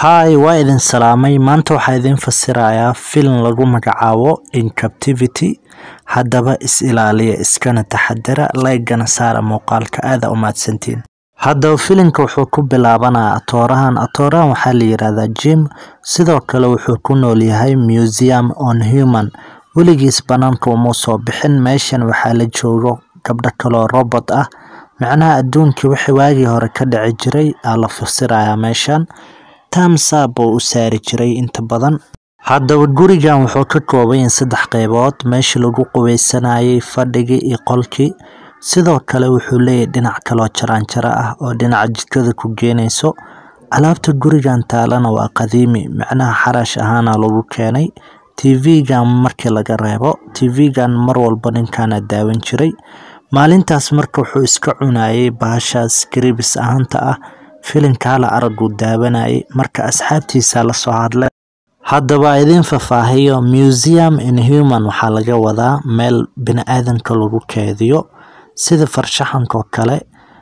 Hi, waa idin salaamay. Maanta waxaa idin fasirayaa filim lagu magacaabo In Captivity. Haddaba is ilaaliya, iskana taxadara, like-gana saara muuqaalka. Aad u mahadsantiin. Haddaba filimka wuxuu ku bilaabanayaa atoorahan. Atoorahan waxaa la yiraahdaa Jim. Sidoo kale wuxuu ku nool yahay Museum on Human. Weligiis banaanka uma soo bixin. Meeshan waxaa la joogo gabdho kaloo robot ah. Macnaha adduunkii wixii waagii hore ka dhici jiray aa la fasirayaa meeshan. Thumbs up oo u saari jiray inta badan. Haddaba gurigan wuxuu ka kooban yahay saddex qaybood. Meeshii lagu qubeysanayay, fadhigii iyo qolkii. Sidoo kale wuxuu leeyahay dhinac kaloo jaraanjaro ah oo dhinaca jikada ku geenayso. Alaabta gurigan taalana waa qadiimi. Macnaha xarash ahaana lagu keenay. TV-gan markii laga reebo. TV-gan mar walba ninkaana daawan jiray. Maalintaas marka wuxuu iska cunayay bahashaas scripts ahaanta ah. Filimka hala araguu daawanayay. Marka asxaabtiisa la soo hadlay. Haddaba idin fafaahiyo Museum in Human waxaa laga wadaa meel bini'aadanka lagu keediyo. Sida farshaxanka oo kale.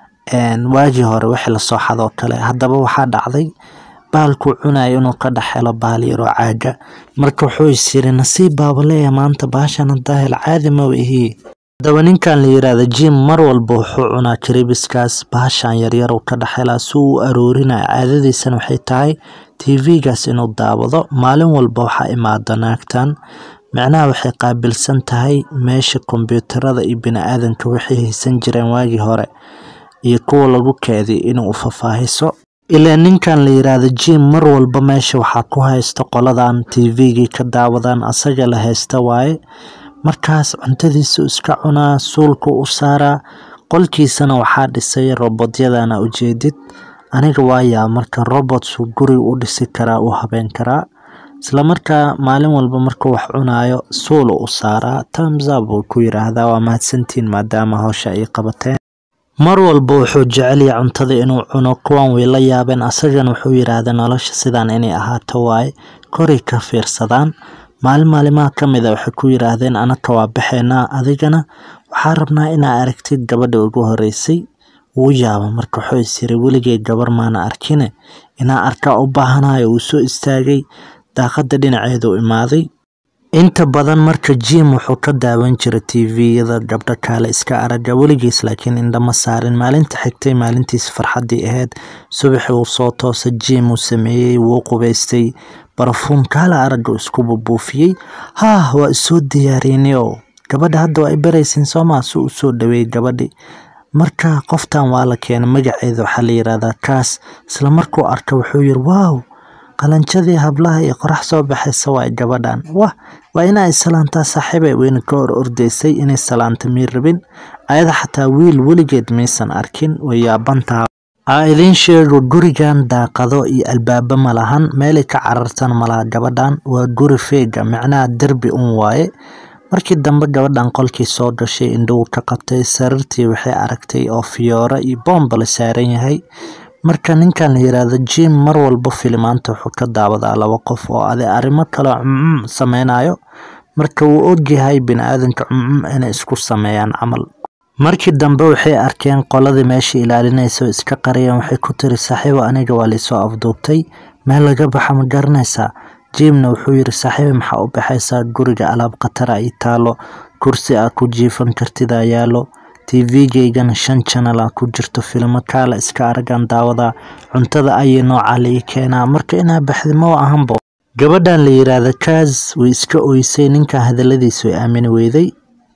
een waagii hore wixii la soo xado oo kale. Haddaba waxaa dhacday bahalkuu cunayo inuu ka dhex helo bahal yar oo caaga. Marka wuxuu is yiri nasiib baaba leeyahay maanta bahashan hadaa helo caadi ma ihi. Haddaba ninkan la yiraahdo Jim mar walba wuxuu cunaa crispskaas bahashan yaryar uu ka dhex helaa si uu u aruurinayo. Caadadiisana waxay tahay TV-gaas inuu daawado. Maalin walba waxaa imaada naagtan. Macnaha waxay qaabilsan tahay meesha kombiyuutarada iyo bini'aadanka waxay haysan jireen waagii hore iyo kuwa lagu keediyo inuu u fafaahiso. Ilaa ninkan la yiraahdo Jim mar walba meesha waxaa ku haysta qoladan TV-gii ka daawadaan asaga la haysta waaye. Markaas cuntadiisa uu iska cunaa, suulka u saaraa. Qolkiisana waxaa dhisay robotyadana ujeedid. Aniga waa yaa marka robots guri u dhisi karaa u habeyn karaa. Isla markaa maalin walba markuu wax cunayo suul u saaraa. Thumbs up uu ku yiraahdaa waa mahadsantiin maadaama hawsha ay qabateen. Mar walba wuxuu jecel yahay cuntada inuu cuno. Kuwan way la yaabeen. Asagana wuxuu yiraahdaa nolosha sidaan inay ahaato waaye. Koray ka fiirsadaan. Maalin maalimaha ka mid ah waxay ku yiraahdeen anaka waa baxeynaa adigana waxaa rabnaa inaa aragtid gabadha ugu horeysay. Wuu yaaba marka wuxuu is yiri weligay gabar maana arkine. Inaa arkaa u baahanayo uu soo istaagay. Daaqada dhinaceeda u imaaday. Inta badan marka Jim wuxuu ka daawan jiray TV-yada gabdho kale iska araga weligiis laakiin indha ma saarin. Maalinta xigtay maalintiisa farxaddii ahayd. Subaxii uu soo toosay Jim uu sameeyay wuu qubeystay. Barafuun kala araga isku buufiyay. Haa waa isoo diyaarinayo. Gabadha hadda waa i baraysin Soomaa suu u soo dhaweey gabadhi. Marka qoftan waa la keenay magaceeda waxaa la yiraahdaa Kaas. Isla markuu arka wuxuu yiri wow qalanjadii hablaha iyo qorax soo baxaysa waa gabadhan. Wah waa inaa salaantaa saaxiibay wayna ka hor ordaysay inay salaanta miir rabin. Ayada xataa wiil weligeed maysan arkin way yaabantaa. Aa idin sheego gurigan daaqado iyo albaaba ma lahan meelay ka carartan malaha gabadhan waa guri feega macnaha derbi un waaye. Markii dambe gabadhan qolkii soo gashay indhuhu ka qabtay sariirtii waxay aragtay oo fiyoora iyo boombala saaran yahay. Marka ninkan la yiraahdo Jim mar walba filimaanta wuxuu ka daawadaa laba qof oo ade arrimo kale cumcum sameynayo. Marka wuu ogyahay bini'aadanka cumcum inay isku sameeyaan camal. Markii dambe waxay arkeen qoladii meesha ilaalinaysa iska qariyeen waxay ku tiri saaxiibo aniga waa liisoo afduubtay. Meel laga baxa ma garanaysaa. Jimna wuxuu yiri saaxiibo maxaa u baxaysaa guriga alaab khatar ay taalo. Kursi aad ku jiifan kartid ayaa yaalo. TV-gaygana shan channel ah ku jirto filimo kala iska aragan daawada. Cuntada ayay nooca la ii keenaa marka inaa baxdi ma ahanbo. Gabadhan la yiraahdo Kaas way iska oysay ninka hadaladiisa way aamini weyday.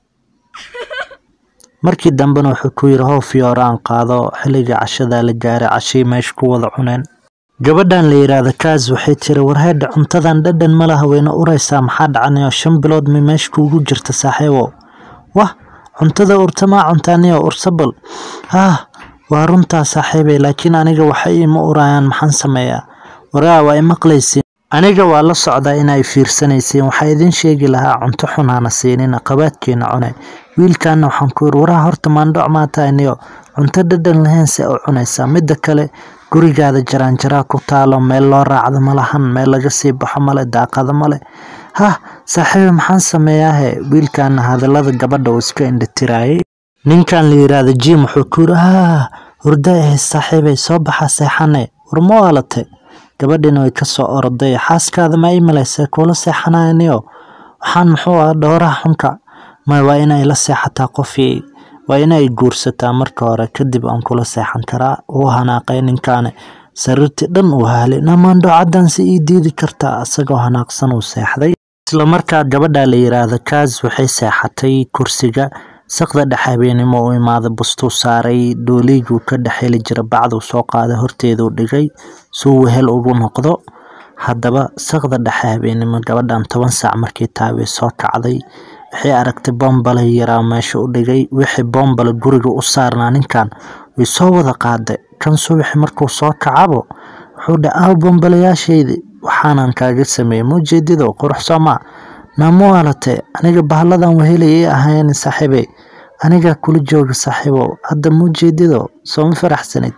Markii dambena wuxuu ku yiri how fiyoora aan qaado xilliga cashada la gaaray cashii meesha ku wada cuneen. Gabadhan la yiraahdo Kaas waxay tiri war heedha cuntadan dhadhan ma laha wayna uraysaa maxaa dhacanayo shan bilood ma meesha kuugu jirta saaxiibo. Wah cuntada urtama cuntaaniyo ursabal. Ah waa runtaa saaxiibay laakiin aniga waxa ima urayaan maxaan sameeyaa. Waraa waa imaqlaysiin. Aniga waa la socdaa inay fiirsanaysiin waxaa idin sheegi lahaa cunto xun hana siinin qabaadkeena cunay. Wiilkaana waxaan ku yiri waraa horta maandhoc maata iniyo cunto dhadhan lahayn se u cunaysaa. Midda kale gurigaada jaraanjaraa ku taalo meel loo raacdo ma lahan meel laga sii baxo male daaqado male. Hah saaxiibo maxaan sameeyaa he wiilkaana hadalada gabadha uu iska indhatirayay. Ninkan la yiraahdo Jim wuxuu ku yiri haa hurdo eh saaxiibay soo baxa seexane war ma waalate gabadhina way kasoo oroday xaaskaada ma ii malaysay kuula seexanayaniyo waxaan muxuu ah dhowraha xunka may waa inay la seexataa qofii waa inay guursataa marka hore kadib aan kula seexan karaa uu hanaaqay ninkaani sariirtii dhan uu haalay namaandho caddan si ii diidi kartaa isagoo hanaaqsan uu seexday isla markaa gabadha la yiraahdo kaas waxay seexatay kursiga saqda dhex habeenimo u imaaday bustuu saaray dhooliyguu ka dhex heli jira bacduu soo qaaday horteeduu dhigay suu wehel ugu noqdo haddaba saqda dhexe habeenimo gabadhan toban saac markii taabay soo kacday waxay aragtay bombale yaraa meesha u dhigay wixii bombale guriga u saarnaa ninkan way soo wada qaaday kan subaxi markuu soo kacabo wuxuu dha aaw bombalayaashaydii waxaanan kaaga sameeyey muujeedido qurux soomaa naamu alate aniga bahalladan wehelay ii ahayn saaxiibey anigaa kula jooga saaxiibow hadda muujeedido sooma faraxsanid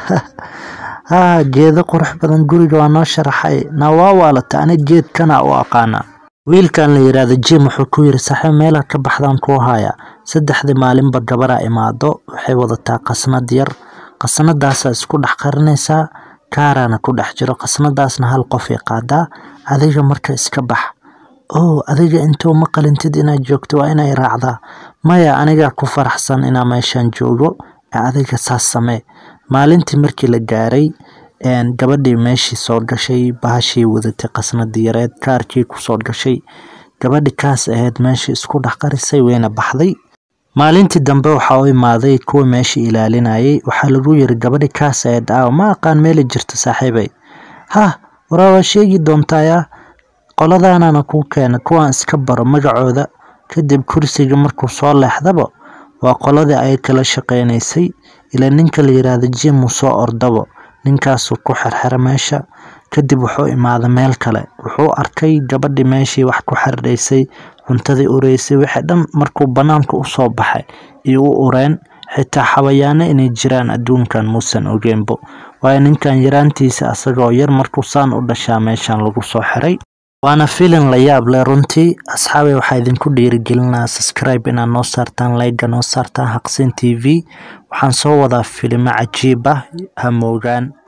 haa geedo qurux badan guriga waa noo sharaxay naa waa waalata ani geedkana u aqaana wiilkan la yiraahdo jim wuxuu ku yiri saaxiib meelaa ka baxdaan kuu haya saddexdii maalinba gabaraa imaado waxay wadataa qasnad yar qasnadaasaa isku dhex qarinaysaa kaaraana ku dhex jiro qasnadaasna hal qofay qaadaa adiga marka iska bax oo adiga intuu ma qalintid inaad joogto waa inay raacdaa maya anigaa ku faraxsan inaa meeshan joogo ee adiga saas samee maalintii markii la gaaray gabadhii meeshii soo gashay bahashii wadatay qasnadii yareed kaarkii kusoo gashay gabadhi kaas ahayd meeshii isku dhex qarisay wayna baxday maalintii dambe waxaa u imaaday kuwa meeshii ilaalinayay waxaa lagu yiri gabadhi kaas ahayd aaw ma aqaan meeli jirto saaxiibay hah waraa waa sheegi doontaaya qoladaanana kuu keena kuwaan iska baro magacooda kadib kursiga markuu soo leexdaba waa qoladii ay kala shaqeynaysay ilaa ninka la yiraahdo jim uu soo ordabo ninkaasuu ku xirxira meesha kadib wuxuu imaaday meel kale wuxuu arkay gabadhii meeshii wax ku xardhaysay cuntadii ureysay wixii dhan markuu banaanka usoo baxay iyo u ureen xitaa xawayaano inay jiraan adduunkan muusan ogeenbo waayo ninkan yaraantiisa asagoo yar markuu saan u dhashaa meeshan lagu soo xiray waana filin la yaab leh runtii asxaabay waxaa idinku dhiirigelinaa subscribe inaad noo saartaan layga noo saartaan haqsin t v waxaan soo wadaa filimo cajiib ah ha moogaan